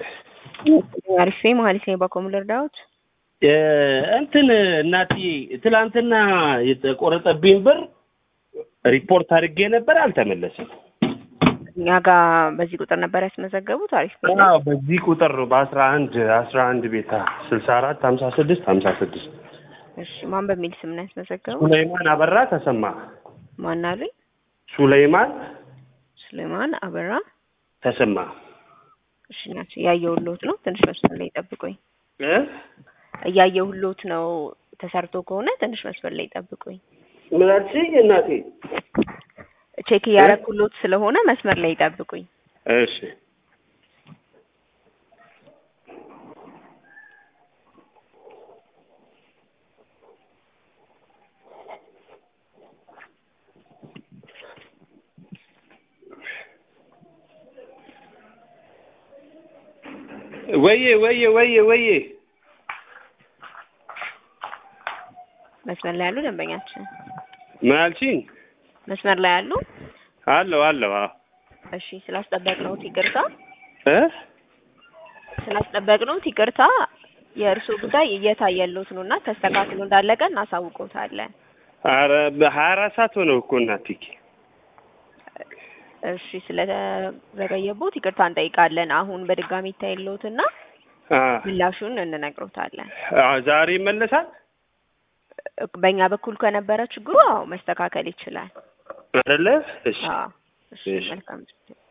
አሪፍ ማለት ነው። በኮም ልርዳዎት? እንትን እናትዬ ትላንትና የተቆረጠብኝ ብር ሪፖርት አድርጌ ነበር፣ አልተመለሰም። እኛ ጋር በዚህ ቁጥር ነበር ያስመዘገቡት። አሪፍ ነው። አዎ በዚህ ቁጥር ነው በአስራ አንድ አስራ አንድ ቤታ ስልሳ አራት ሀምሳ ስድስት ሀምሳ ስድስት እሺ ማን በሚል ስም ነው ያስመዘገቡት? ሱለይማን አበራ ተሰማ። ማን አሉኝ? ሱለይማን ሱሌማን አበራ ተሰማ እሺ ናቸው። እያየሁልዎት ነው። ትንሽ መስመር ላይ ጠብቁኝ። እ እያየሁልዎት ነው። ተሰርቶ ከሆነ ትንሽ መስመር ላይ ጠብቁኝ። ምን አልሽኝ እናቴ? ቼክ እያረኩልዎት ስለሆነ መስመር ላይ ጠብቁኝ። እሺ ወዬ ወዬ ወዬ ወዬ መስመር ላይ ያሉ ደንበኛችን ምን አልሽኝ? መስመር ላይ ያሉ። አለው አለው አዎ እሺ ስላስጠበቅነዎት ይቅርታ። እ ስላስጠበቅነዎት ይቅርታ። የእርስዎ ጉዳይ እየታየልዎት ነው እና ተስተካክሎ እንዳለቀ እናሳውቅዎታለን። ኧረ በሀያ አራት ሰዓት ሆነው እኮ እናቴ። እሺ ስለዘገየቦት ይቅርታ እንጠይቃለን። አሁን በድጋሚ ይታይልዎትና አ ምላሹን እንነግሮታለን። አ ዛሬ ይመለሳል በእኛ በኩል ከነበረ ችግሩ አዎ መስተካከል ይችላል። አይደለ? እሺ አዎ እሺ እሺ። መልካም